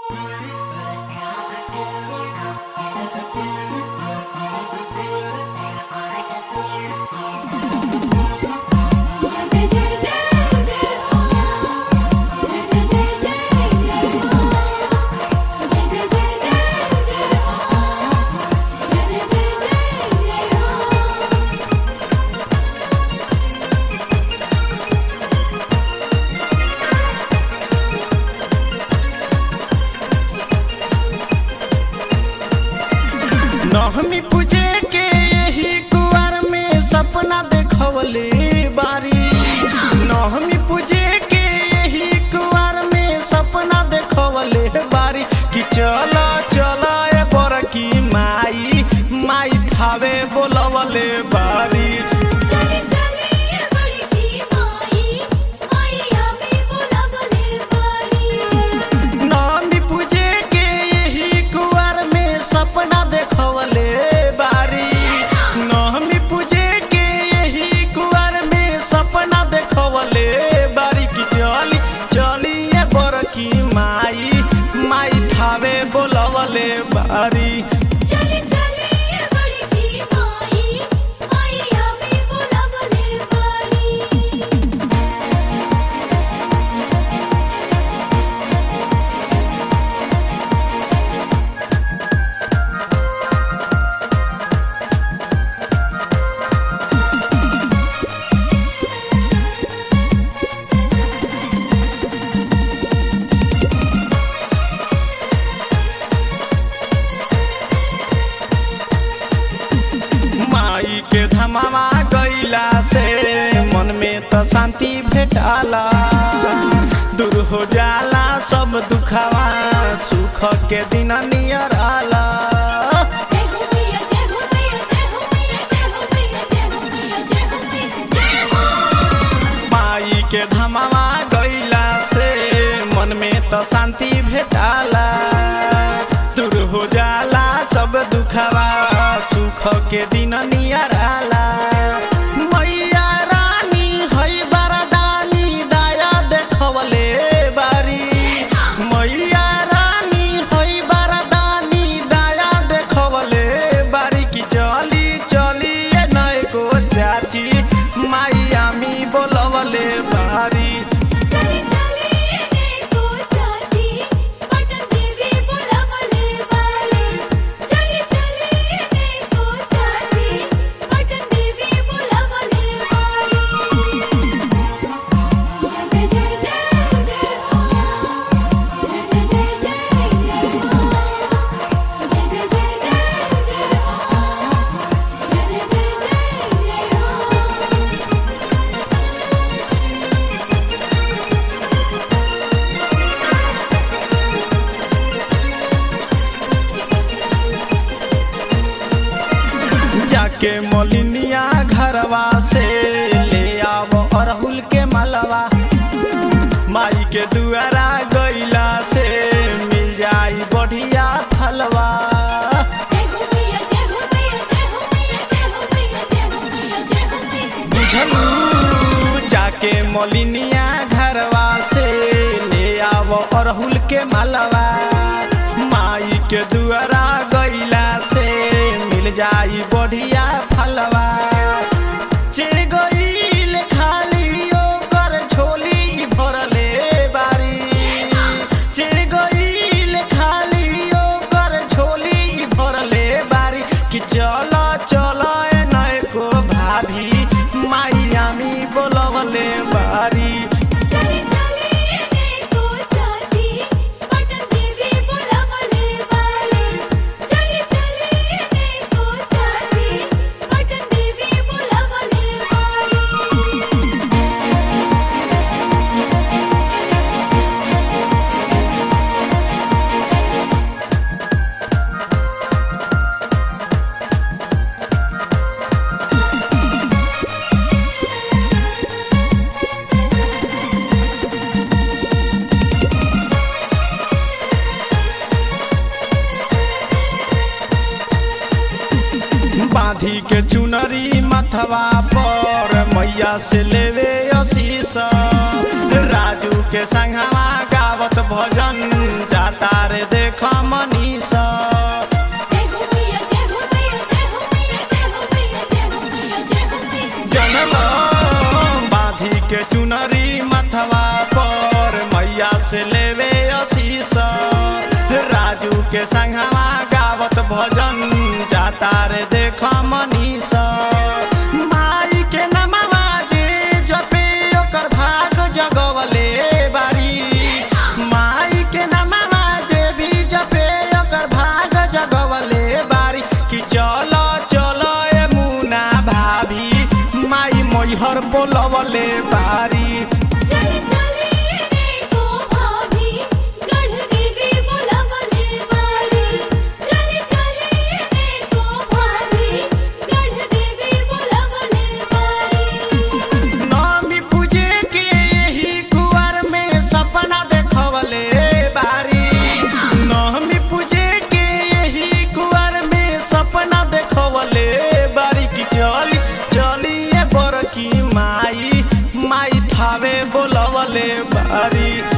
जय जय जय जय हो जय जय जय जय जय हो जय जय जय जय जय हो जय जय जय जय जय हो नवमी पूजे के यही कुआर में सपना देखवले बारी नवमी पूजे के यही कुआर में सपना देखवले बारी कि चला चला ए बरकी माई माई थावे बोलवले बारी चली चली ये बड़ी की माई माई हमें बुलावले बारी नवमी पूजे के यही कुआर में सपना देखवले बारी नवमी पूजे के यही कुआर में सपना देखवले बारी की चली चली ये बरकी माई माई थावे बोलवले बारी चली चली ये बड़ी की माई माई हमें बुलावले बारी माई के धमावा गईला से मन में तो शांति भेटाला दूर हो जाला सब दुखावा सुख के दिन नियर आला जय हो मैया जय हो मैया जय हो मैया जय हो मैया जय हो मैया जय हो मैया जय हो माई के धमावा गईला से मन में तो शांति भेटाला दूर हो जाला सब दुखावा सुख के दिन नियर आला मैया रानी है बरदानी दया देखवले बारी मैया रानी है बरदानी दया देखवले बारी की चली चली ए नय को चाची माई आमी बोलवले बारी चली चली ये देखो चाची पटन देवी बुलावले बारी चली चली ये देखो चाची पटन देवी बुलावले बारी जय जय जय जय जय हो जय जय जय जय जय हो जय जय जय जय जय हो जय जय जय जय जय हो जाके मोलिनिया घरवा से ले आव अरहुल के मलवा माई के दुआरा गईला से मिल जाई बढ़िया फलवा जय हो मैया जय हो मैया जय हो मैया जय हो मैया जय हो मैया जय हो मैया बुझलू जाके मोलिनिया घरवा से ले आव अरहुल के मलवा माई के दुआरा गईला से मिल जाई बढ़िया फलवा चे गईल खाली ओकर झोली भरले बारी चे गईल खाली ओकर झोली भरले बारी कि चल चल ए नय को भाभी माई आमी बोलवले बारी चली चली ये देखो चाची पटन देवी बुलावले बारी चली चली ये देखो चाची पटन देवी बुलावले बारी बांधी के चुनरी मथवा पर मैया से लेवे आशीष राजू के संगवा गावत भजन जाता रे तारे देख मनीषा माई के नमवा जे जपे ओकर भाग जगवले बारी माई के नमवा जे भी जपे ओकर भाग जगवले बारी कि चल चल ए मुना भाभी माई मैहर बोलवले बारी चली चली देखो भाभी गढ़ देवी बुलावले वाली चली चली देखो भाभी गढ़ देवी बुलावले वाली नामी पूजे के यही कुआर में सपना देखवले बारी नामी पूजे के यही कुआर में सपना देखवले बारी की चली चली ए बरकी माई माई थावे बोलवले बारी